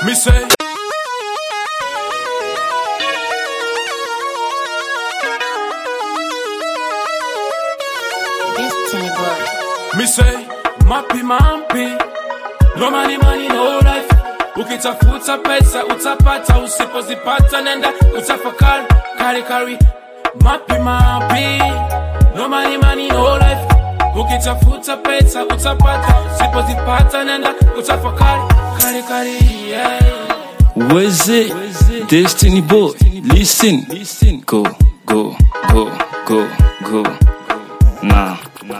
Me say, Destiny boy. me say, mapi mampi, no money money no life. Ukitafuta pesa utapata, usipozipata nenda utafakari, kari kari. Mapi mapi, no money money no life. Ukitafuta pesa utapata, usipozipata nenda utafakari, kari kari. Yeah. Was it Destiny Boy? Listen, go, go, go, go, go. Nah,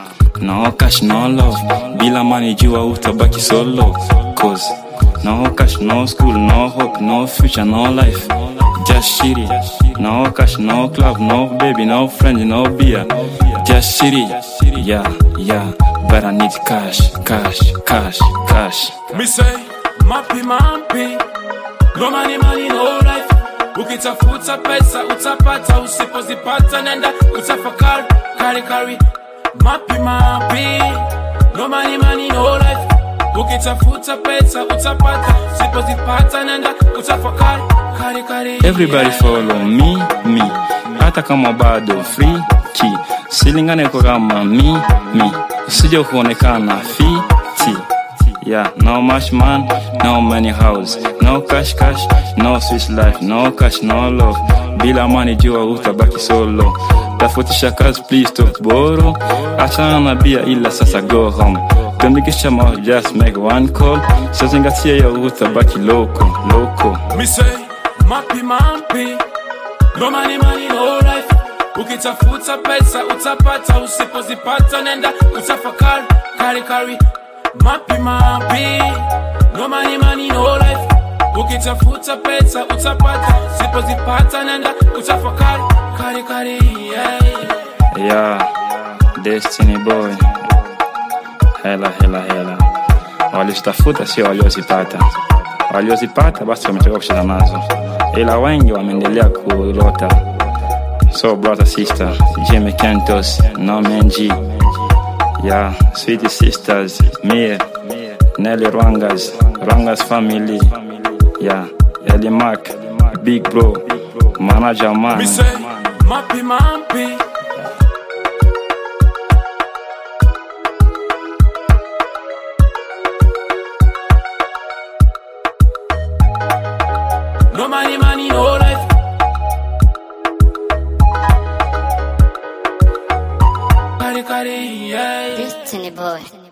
no cash, no love. Bila money, jua utabaki solo. Cause no cash, no school, no hope, no future, no life. Just shitty. No cash, no club, no baby, no friends, no beer. Just shitty. Yeah, yeah. But I need cash, cash, cash, cash. Me say, mapi mampi, no money money no life. Ukitafuta pesa utapata, usipozipata nenda utafakari, kari kari. Mapi mapi, no money money no life. Ukitafuta pesa utapata, usipozipata nenda utafakari, kari kari. Everybody follow me, me. Hata kama bado free key. Silingane kwa kama me, me. Usije kuonekana fiti. Yeah, no much man, no money house, no cash cash, no sweet life, no cash, no love. Bila money jua utabaki solo. Tafutisha kazi please stop borrow. Achana na bia ila sasa go home. Tumikisha mouth just make one call. Sizingatia ya utabaki loko, loko. Me say, mapi mampi, no money money no life. Ukitafuta pesa utapata, usipozipata nenda utafakari, kari kari. Mapi mapi, no money money no life. Ukitafuta pesa utapata, usipozipata nenda utafakari, kari kari. Yeah. Yeah, Destiny Boy. Hela, hela, hela. Walizitafuta sio waliozipata. Waliozipata basi wametoka kucheza nazo, ila wengi wameendelea kulota. So brother sister, Jimmy Kentos, Norman G. Yeah, sweet sisters, Mie, Nelly Rwangas, Rwangas family. Yeah, Ellie Mac, Big Bro, Manager Man. Me say, mapi mampi. No money, money, no life. Kari kari, yeah. Destiny boy.